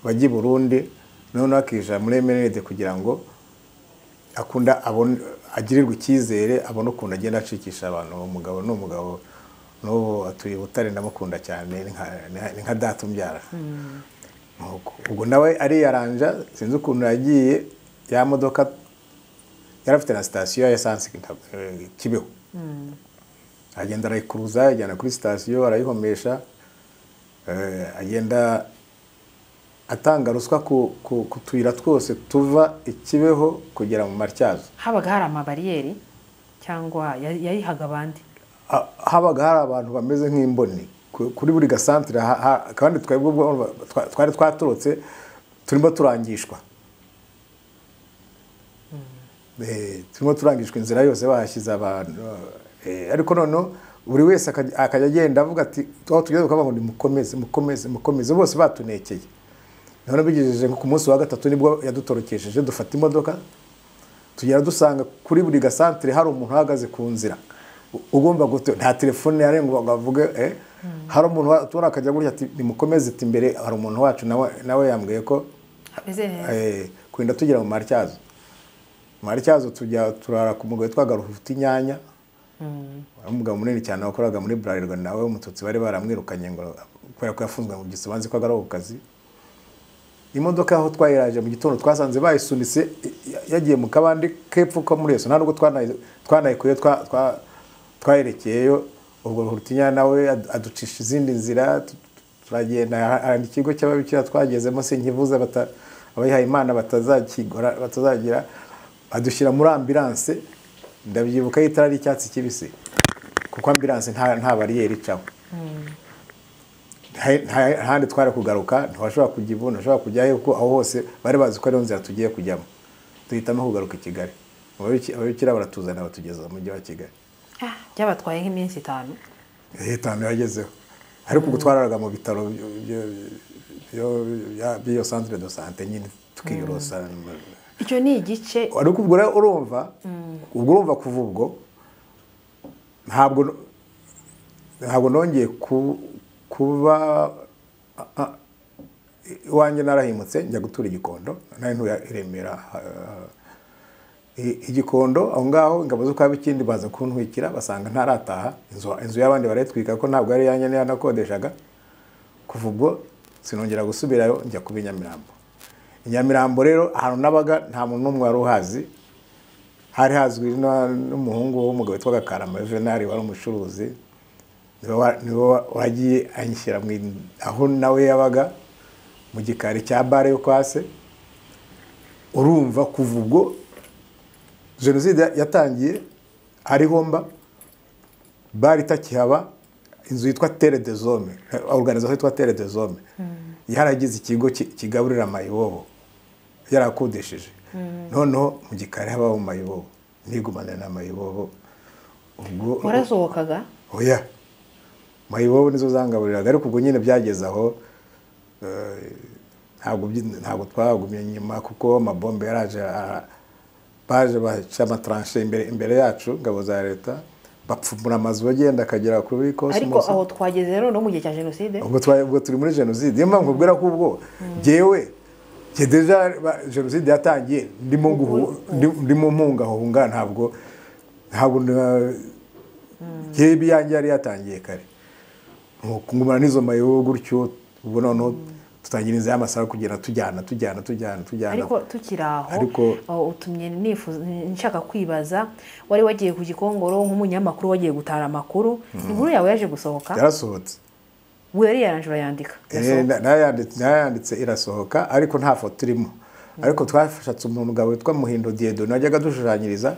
bajya i burundi noneho akijana muri emeride kugira ngo akunda agirirwe icyizere abone ukuntu agenda acikisha abantu uwo mugabo ni umugabo n'ubu atuye butare ndamukunda cyane ni nka data umbyara ubwo nawe ariyaranja sinzi ukuntu yagiye ya modoka yari afite na sitasiyo ya esanse kibeho agenda arayikuruza ajyana kuri sitasiyo arayihomesha agenda atanga ruswa ku tuyira twose tuva ikibeho kugera mu matyazo habaga hari amabariyeri cyangwa yayihaga abandi habaga hari abantu bameze nk'imboni kuri buri gasantire kandi twari twaturutse turimo turangishwa turimo turangishwa inzira yose bahashyize abantu ariko noneho buri wese akajya agenda avuga ati aho tugeze tukavuga ngo ni mukomeze mukomeze mukomeze bose batunekeye noneho bigejeje nko ku munsi wa gatatu nibwo yadutorokesheje dufata imodoka tugera dusanga kuri buri gasantire hari umuntu uhagaze ku nzira ugomba gute nta telefone yari ngo bavuge hari umuntu tubona akajya gutya ati nimukomeze ati imbere hari umuntu wacu nawe yambwiye ko kurinda tugira mu marityazo mu marityazo tujya turara ku mugabo twagaruka ufite inyanya umugabo munini cyane wakoraga muri burarirwa nawe umututsi bari baramwirukanye ngo kubera ko yafunzwe mu gihe ubanze ko agaraho ku kazi imodoka aho twayiraje mu gitondo twasanze bayisunitse yagiye mu kabande kepfo ko muri eso ntabwo twanayikuye twayerekeyeyo ubwo rutinya nawe aducisha izindi nzira turagenda hari ikigo cy'ababikira twagezemo sinkivuze abayihaye imana batazagira badushyira muri ambilanse ndabyibuka y'itara ry'icyatsi kibisi kuko ambilanse nta bariyeri icaho ntahandi twari kugaruka ntiwashobora kujya ivu ntashobora kujyayo kuko aho hose bari bazi ko ariyo nzira tugiye kujyamo duhitamo kugaruka i kigali ababikira baratuzana batugeza mu mujyi wa kigali byabatwaye nk'iminsi itanu leta yagezeho ariko ubwo twararaga mu bitaro by'iyo santire do sante nyine tukiyorosa icyo ni igice ariko ubwo rero urumva ubwo urumva kuva ubwo ntabwo ntabwo nongeye kuba iwanjye narahimutse njya gutura igikondo nari ntuye remera igikondo aho ngaho ingabo zo kwa bikindi baza kuntwikira basanga ntarataha inzu y'abandi barayitwika ko ntabwo ari iyanjye niyo yanakodeshaga kuva ubwo sinongera gusubirayo njya kuba i nyamirambo i nyamirambo rero ahantu nabaga nta muntu n'umwe wari uhazi hari hazwi n'umuhungu w'umugabo witwa gakarama venari wari umucuruzi niwe wagiye anyishyira aho nawe yabaga mu gikari cya bare yo kwa se urumva kuva ubwo jenoside yatangiye hariho mba bare itakihaba inzu yitwa tere de zome oruganizaho yitwa tere de zome yaragize ikigo kigaburira amayibobo yarakodesheje noneho mu gikari habaho mayibobo nigumanira na mayibobo ubwo warasohokaga oya mayibobo nizo zangaburiraga ariko ubwo nyine byageze aho ntabwo twagumye nyuma kuko amabombe yaraje baje baca amataranshe imbere yacu ingabo za leta bapfumura amazu bagenda akagera kuri kose ariko aho twageze rero no mu gihe cya jenoside ubwo turi muri jenoside niyo mpamvu ubwira ko ubwo ngewe deja jenoside yatangiye ndimo mpungahunga ntabwo ntabwo ngewe ibiyange yari yatangiye kare ngumana n'izo mayobo gutyo ubwo noneho tutangira inzira y'amasaha kugera tujyana tujyana tujyana tujyana ariko tukiri aho utumye nshaka kwibaza wari wagiye ku gikongoro nk'umunyamakuru wagiye gutara amakuru inkuru yawe yaje gusohoka yarasohotse we yari yaranjura yandika yanditse irasohoka ariko nta foto irimo ariko twashatse umugabo witwa muhindo diyedo najyaga dushushanyiriza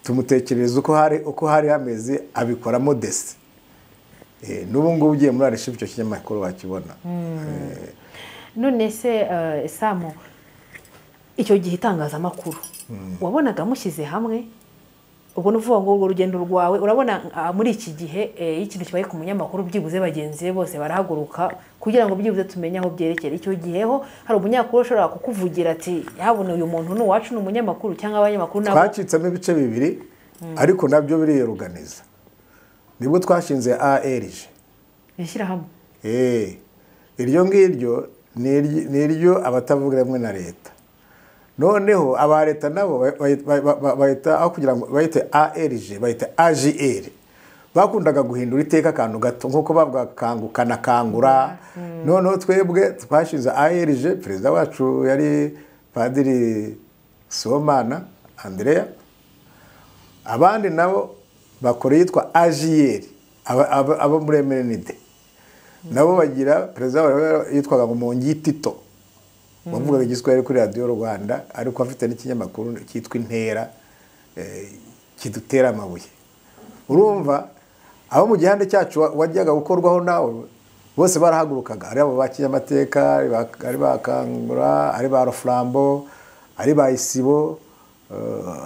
tumutekerereza uko hari uko hari hameze abikoramo desi n'ubu ngubu ugiye muri arishifu icyo kinyamakuru wakibona none se samu icyo gihe itangazamakuru wabonaga mushyize hamwe ubwo ni ukuvuga ngo urwo rugendo rwawe urabona muri iki gihe iyo ikintu kibaye ku munyamakuru byibuze bagenzi be bose barahaguruka kugira ngo byibuze tumenye aho byerekera icyo giheho hari umunyamakuru ushobora kukuvugira ati yabona uyu muntu ni uwacu ni umunyamakuru cyangwa abanyamakuru nabo twacitsemo ibice bibiri ariko nabyo biriyoruganiza nibwo twashinze arg ishyirahamwe iryo ngiryo ni iryo abatavuga rumwe na leta noneho aba leta nabo bahita aho kugira ngo bahite arg bahita agr bakundaga guhindura iteka akantu gato nk'uko bavuga kangukana kangura noneho twebwe twashinze arg perezida wacu yari padiri somana andrea abandi nabo bakora yitwa ajiyeri abo muri emerenide nabo bagira perezida wabo yitwaga ngo mongitito wavugaga igiswahili kuri radiyo rwanda ariko afite n'ikinyamakuru cyitwa intera kidutera amabuye urumva abo mu gihande cyacu wajyaga gukorwaho nawe bose barahagurukaga ari abo ba kinyamateka ari ba kangura ari ba rofurambo ari ba isibo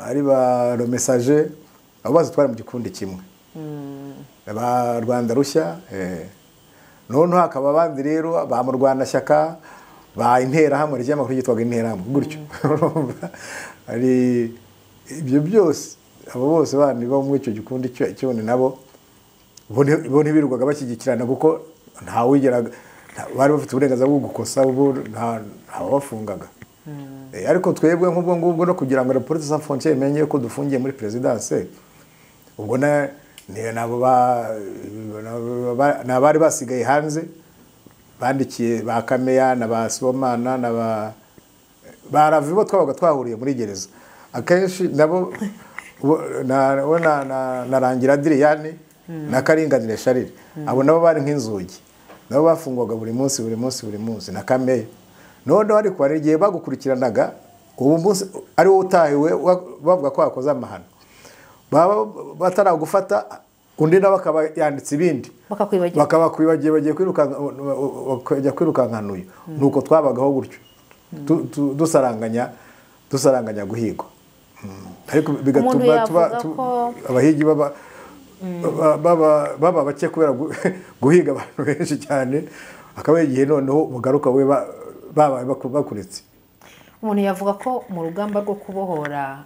ari ba romesaje abo bazi twari mu gikundi kimwe ba rwanda rushya noneho hakaba abandi rero ba mu rwanda shyaka ba interahamwe ry'amakuru ryitwaga interahamwe gutyo hari ibyo byose abo bose bandi bo muri icyo gikundi cyone nabo bo ntibirirwaga bashyigikirana kuko ntawigeraga bari bafite uburenganzira bwo gukosa ntawabafungaga ariko twebwe nk'ubwo ngubwo no kugira ngo reporte sa frontiere imenye ko dufungiye muri perezidanse ubwo ni abari basigaye hanze bandikiye ba kameya na ba sibomana na ba baravi bo twabaga twahuriye muri gereza akenshi nabo na rangira diriyane na karinganire sharire abo nabo bari nk'inzugi nabo bafungwaga buri munsi buri munsi buri munsi na kameya noneho ariko hari igihe bagukurikiranaga ubu munsi ari wowe utahiwe bavuga ko wakoze amahano baba bataragufata undi nawe akaba yanditse ibindi bakabakwibagiye bagiye kujya kwirukankana uyu ni uko twabagaho gutyo dusaranganya dusaranganya guhigwa ariko bigatuma abahigi baba- baba baba bake kubera gu- guhiga abantu benshi cyane akaba igihe noneho bugaruka we ba- babaye baku- bakuretse umuntu yavuga ko mu rugamba rwo kubohora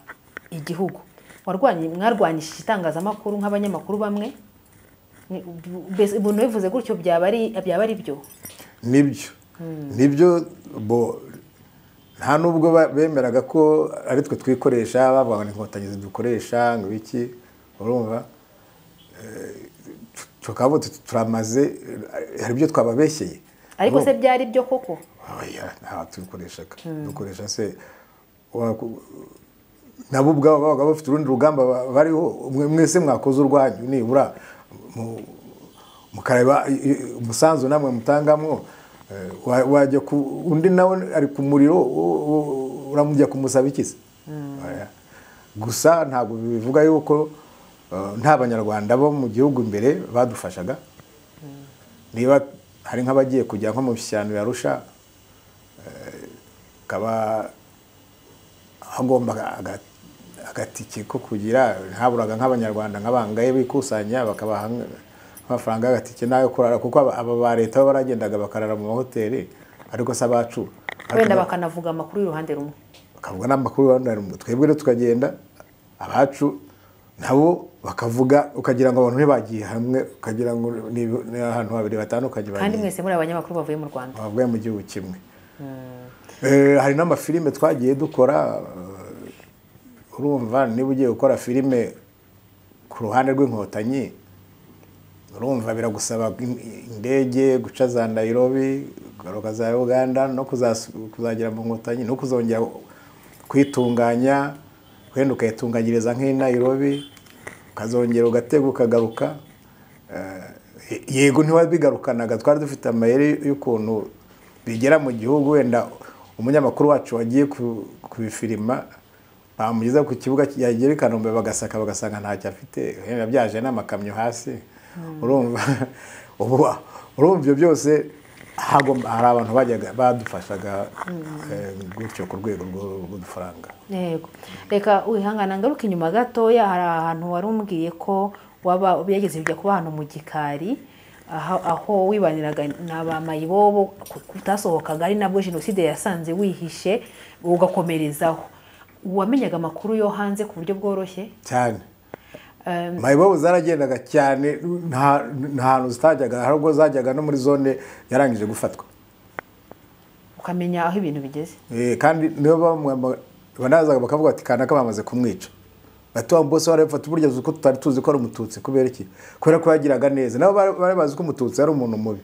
igihugu warwanye mwarwanyishije itangazamakuru nk'abanyamakuru bamwe Ni- mbese umuntu bivuze gutyo byaba ari byaba ari byo nibyo nibyo bo nta nubwo ba- bemeraga ko ari twe twikoresha bavuga ngo ni inkotanyi zidukoresha ngo iki urumva Eh, tu- tukaba tu- turamaze eh, hari ibyo twababeshyeye ariko se Urumva? byari byo koko oya nta tubikoreshaga dukoresha se waku- nabo ubwabo babaga bafite urundi rugamba ba- bariho mwe- mwese mwakoze urwanyu nibura mu- mukareba i- i- umusanzu namwe mutangamo eh, wa- wajya ku undi nawe ari ku muriro u- u- uramujya kumusaba iki se Oya. gusa ntabwo bivuga yuko eh, nta banyarwanda bo mu gihugu imbere badufashaga niba hari nk'abagiye kujya nko mu bishyano ya rusha akaba hagomba aga- agatike ko kugira ntaburaga nk'abanyarwanda nk'abangaye bikusanya bakabaha nk- amafaranga y'agatike n'ayo kurara kuko aba aba ba leta bo baragendaga bakarara mu mahoteli ariko si abacu wenda bakanavuga amakuru y'uruhande rumwe bakavuga n'amakuru bandana mu twebwe rero tukagenda abacu nabo bakavuga ukagira ngo abantu ntibagiye hamwe ukagira ngo ni ni ahantu habiri batandukanye bagiye. kandi mwese muri abanyamakuru bavuye mu rwanda bavuye mu gihugu kimwe Eh, hari n'amafilime twagiye dukora eh, urumva niba ugiye gukora filime ku ruhande rw'inkotanyi urumva biragusaba in- indege guca za nayirobi kugaruka za uganda no kuzas- kuzagera mu nkotanyi no kuzongera kwitunganya wenda ukayitunganyiriza nk'i nayirobi ukazongera ugatega ukagaruka Eh, yego ntiwabigarukanaga twari dufite amayeri y'ukuntu bigera mu gihugu wenda umunyamakuru wacu wagiye ku- kubifilima bamugeza ku kibuga yagira i kanombe bagasaka bagasanga ntacyo afite wenda byaje n'amakamyo hasi urumva ubu urumva ibyo byose hagomba hari abantu bajyaga badufashaga eh, gutyo ku rwego rw'u- rw'udufaranga yego reka wihangana ngaruka inyuma gatoya hari ahantu wari umbwiye ko waba byageze bijya kuba ahantu mu gikari aho aho wibaniraga n'abamayibobo utasohokaga ari nabwo jenoside yasanze wihishe ugakomerezaho wamenyaga amakuru yo hanze ku buryo bworoshye cyane Eh, mayibobo zaragendaga cyane nta nta hantu zitajyaga hari ubwo zajyaga no muri zone yarangije gufatwa ukamenya aho ibintu bigeze Eh, kandi niyo bamwamba- banazaga bakavuga bati kanaka bamaze kumwica bati wa mbose warabifata burya uzi ko tutari tuzi ko ari umututsi kubera iki kubera ko yagiraga neza nabo bari bari bazi ko umututsi ari umuntu mubi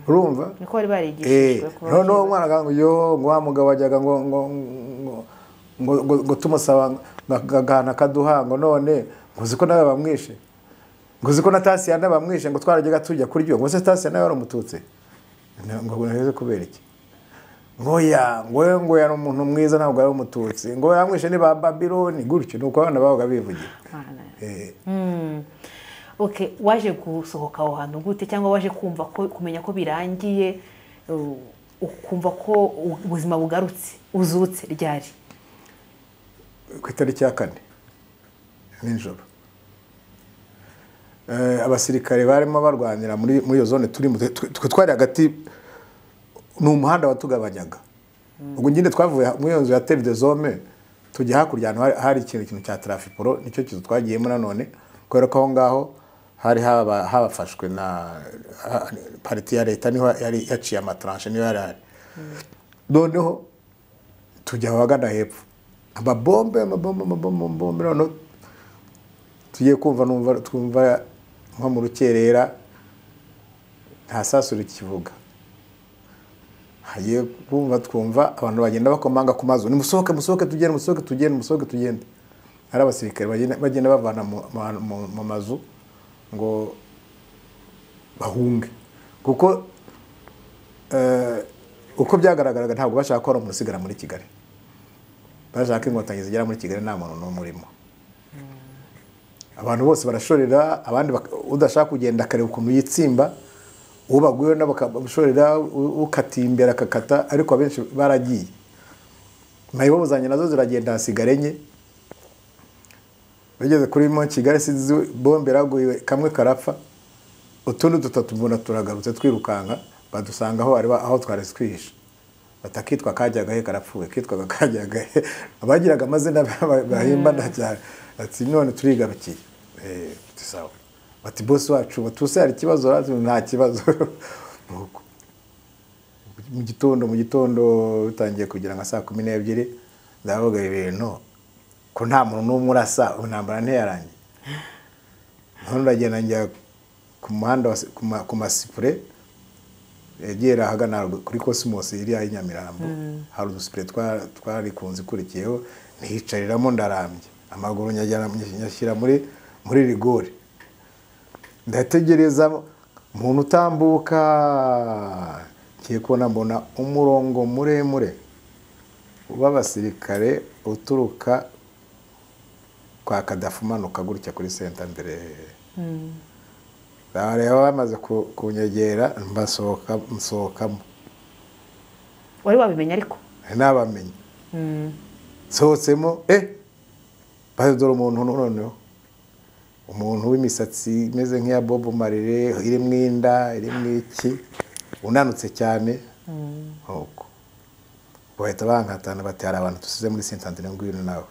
urumva niko bari barigishijwe Eh, kuba noneho byiza. umwana akavuga ngo yo ngo wa mugabo wajyaga ngo ngo ngo- ngo ngo ngo tumusaba ngo agahana akaduha ngo none ngo uzi ko nawe bamwishe ngo uzi ko na tasiya nawe bamwishe ngo twarajyaga tujya kurya ngo se tasiya nawe wari umututsi Na- ngo ngo kubera iki ngoya ngoya ngoya ni umuntu mwiza ntabwo ari umututsi ngo yamwishe ni ba babiloni gutyo ni uko abana babaga bivugira Imana. Eh, Mm. Okay, waje gusohoka aho hantu gute cyangwa waje kumva ko kumenya ko birangiye uh, ukumva ko u- ubuzima bugarutse uzutse ryari ku itariki ya kane nijoro Eh, abasirikare barimo barwanira muri muri iyo zone turimo twe twe twari hagati ni umuhanda watugabanyaga ubwo nyine twavuye muri iyo nzu ya tere de zome tujya hakurya ahantu hari- hari ikintu kintu cya tarafiporo nicyo kizu twagiyemo nanone kubera ko aho ngaho hari haba- habafashwe na ha- pariti ya leta niho yari yaciye amataranshe niyo yari ari noneho tujya ahagana hepfo amabombe amabombe amabombe amabombe noneho tugiye kumva numva twumva nko mu rukerera nta sasu rikivuga hagiye kumva twumva abantu bagenda bakomanga ku mazu nimusohoke musohoke tugende musohoke tugende musohoke tugende ari abasirikare bagenda- bagenda bavana mu- mu- mu- mu mazu ngo bahunge kuko eh, uko byagaragaraga ntabwo bashaka ko hari umuntu usigara muri kigali bashaka inkotanyi zigera muri kigali nta muntu n'umwe urimo abantu bose barashorera abandi bak- udashaka kugenda akareba ukuntu yitsimba uwo baguyeho nabo bakamushorera ukatiye imbere akakata ariko abenshi baragiye mayibobo zanjye nazo ziragenda hasigara enye bageze kuri mo kigali sinzi bombe iraguye kamwe karapfa utundi dutatu mbona turagarutse twirukanka badusanga aho aho twari twihishe batakitwa kajyagahe karapfuye kitwaga kajyagahe abagiraga amazina bahimbana cyane ati none turigarukiye sawa bati bose wacu batuse hari ikibazo nta kibazo mu gitondo mu gitondo bitangiye kugira nka saa kumi n'ebyiri ndavuga ibintu ko nta muntu n'umwe urasa intambara ntiyarangiye none uragenda njya ku muhanda ku masipure yegera ahagana kuri kosimosi iriya y'inyamirambo hari udusipure twari ku nzu ikurikiyeho ntiyicariramo ndarambye amaguru nyashyira muri muri rigori ndategereza umuntu utambuka ngiye kubona mbona umurongo muremure w'abasirikare uturuka kwa kadafu umanuka gutya kuri senta mbere rero bamaze kunyegera mbasohokamo wari wabimenya ariko ntabamenya nsohotsemo e badora umuntu noneho umuntu w'imisatsi imeze nk'iya bobo marire irimo inda irimo iki unanutse cyane nk'uko bahita bankatana bati hari abantu dusize muri sentantire ngwino nawe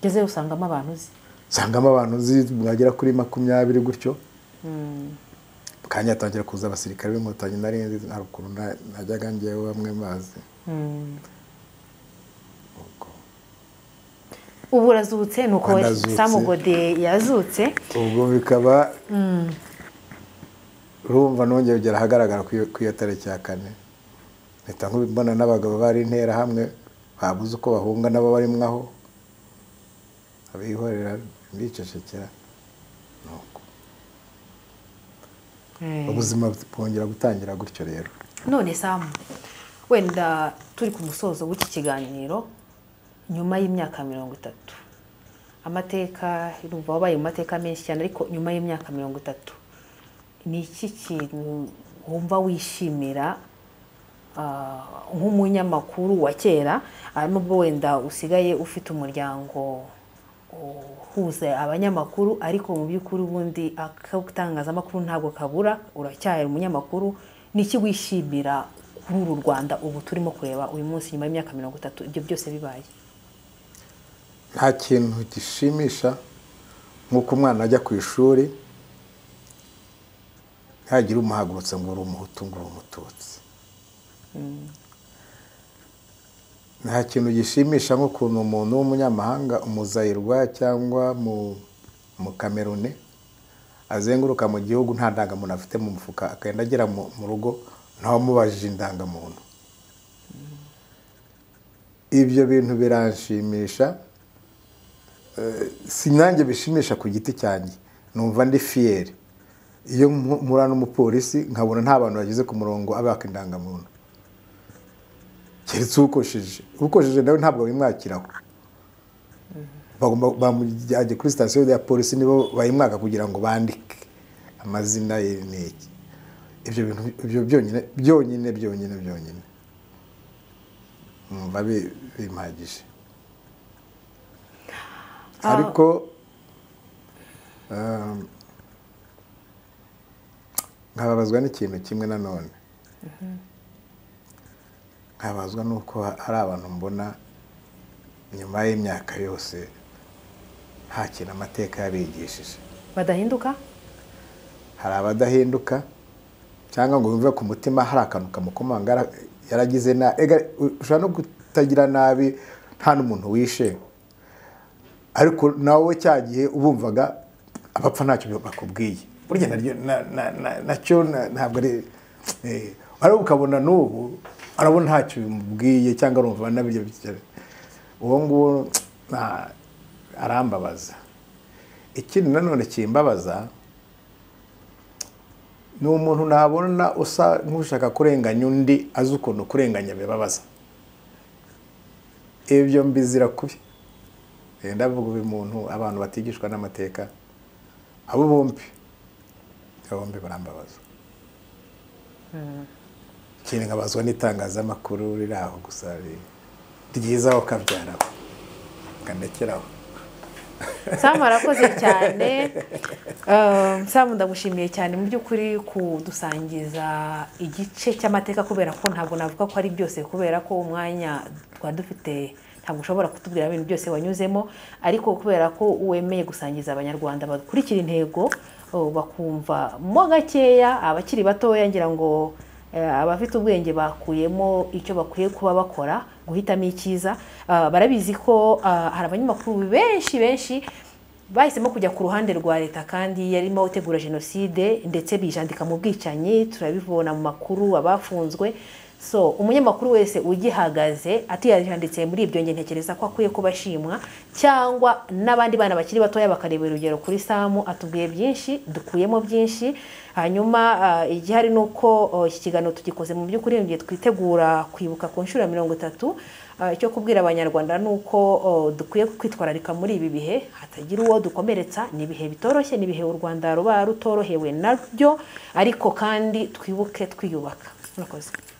ngezeyo usangamo abantu uzi usangamo abantu uzi bagera kuri makumyabiri gutyo kanya atangira kuza abasirikare b'inkotanyi nari nzi nta rukuntu najyaga ngewe bamwe mazi ubu urazutse ni uko samugode yazutse ubwo bikaba urumva nongeye kugera ahagaragara ku iyo tariki ya kane mpita mbona n'abagabo bari intera hamwe babuze uko bahunga nabo barimo aho abihorera bicecekera ubuzima bwongera gutangira gutyo rero none samu wenda turi ku musozo w'iki kiganiro nyuma y'imyaka mirongo itatu amateka urumva wabaye mu mateka menshi cyane ariko nyuma y'imyaka mirongo itatu ni iki kintu wumva wishimira nk'umunyamakuru wa kera nubwo wenda usigaye ufite umuryango uhuze abanyamakuru ariko mu by'ukuri ubundi akatangazamakuru ntabwo kabura uracyahera umunyamakuru ni iki wishimira kuri uru rwanda ubu turimo kureba uyu munsi nyuma y'imyaka mirongo itatu ibyo byose bibaye nta kintu gishimisha nk'uko umwana ajya ku ishuri ntihagire umuhagurutse ngo uri umuhutu ngo uri umututsi nta kintu gishimisha nk'ukuntu umuntu w'umunyamahanga umuzayirwa cyangwa mu kamerune azenguruka mu gihugu nta ndangamuntu afite mu mufuka akagenda agera mu rugo ntawamubajije indangamuntu ibyo bintu biranshimisha si nanjye bishimisha ku giti cyanjye numva ndi fiyeri iyo mpura n'umupolisi nkabona nta bantu bageze ku murongo abaka indangamuntu keretse ukosheje ukosheje nawe ntabwo bimwakiraho bamujyanye kuri sitasiyo ya polisi nibo bayimwaka kugira ngo bandike amazina ye n'iki ibyo bintu ibyo byonyine byonyine byonyine byonyine numva bimpagije ariko nkababazwa n'ikintu kimwe nanone nkabazwa nuko hari abantu mbona nyuma y'imyaka yose nta kintu amateka yabigishije badahinduka hari abadahinduka cyangwa ngo wumve ku mutima hari akantu kamukomanga yaragize ushobora no kutagira nabi nta n'umuntu wishe ariko nawe cya gihe ubumvaga abapfa ntacyo bakubwiye burya nacyo ntabwo ari ariko ukabona n'ubu arabona ntacyo bimubwiye cyangwa arumva n'ibyo uwo nguwo arambabaza ikindi nanone kimbabaza ni umuntu nabona usa nk'ushaka kurenganya undi azi ukuntu kurenganya bibabaza ibyo mbizira kubi ndavuga uyu muntu abantu batigishwa n'amateka abo bombi bombi barambabaza ikintu nkabazwa n'itangazamakuru riri aho gusa ryizaho kabyaraho kanekeraho samu arakoze cyane Eh, samu ndagushimiye cyane mu by'ukuri kudusangiza igice cy'amateka kubera ko ntabwo navuga ko ari byose kubera ko umwanya twari dufite ntabwo ushobora kutubwira ibintu byose wanyuzemo ariko kubera ko wemeye gusangiza abanyarwanda bakurikira intego oh, bakumva mo gakeya abakiri batoya ngira ngo Eh, abafite ubwenge bakuyemo icyo bakwiye kuba bakora guhitamo icyiza Ah, barabizi ko ah, hari abanyamakuru benshi benshi bahisemo kujya ku ruhande rwa leta kandi yarimo gutegura jenoside ndetse bijandika mu bwicanyi turabibona mu makuru abafunzwe so umunyamakuru wese ugihagaze atiyanditse muri ibyo nge ntekereza ko akwiye kuba ashimwa cyangwa n'abandi bana bakiri batoya bakareba urugero kuri samu atubwiye byinshi dukuyemo byinshi hanyuma ah, igihari ni uko oh, iki kiganiro tugikoze mu by'ukuri mu gihe twitegura kwibuka ku nshuro ya mirongo itatu Ah, icyo kubwira abanyarwanda ni uko oh, dukwiye kwitwararika muri ibi bihe hatagira uwo dukomeretsa ni ibihe bitoroshye ni ibihe u rwanda ruba rutorohewe nabyo ariko kandi twibuke twiyubaka murakoze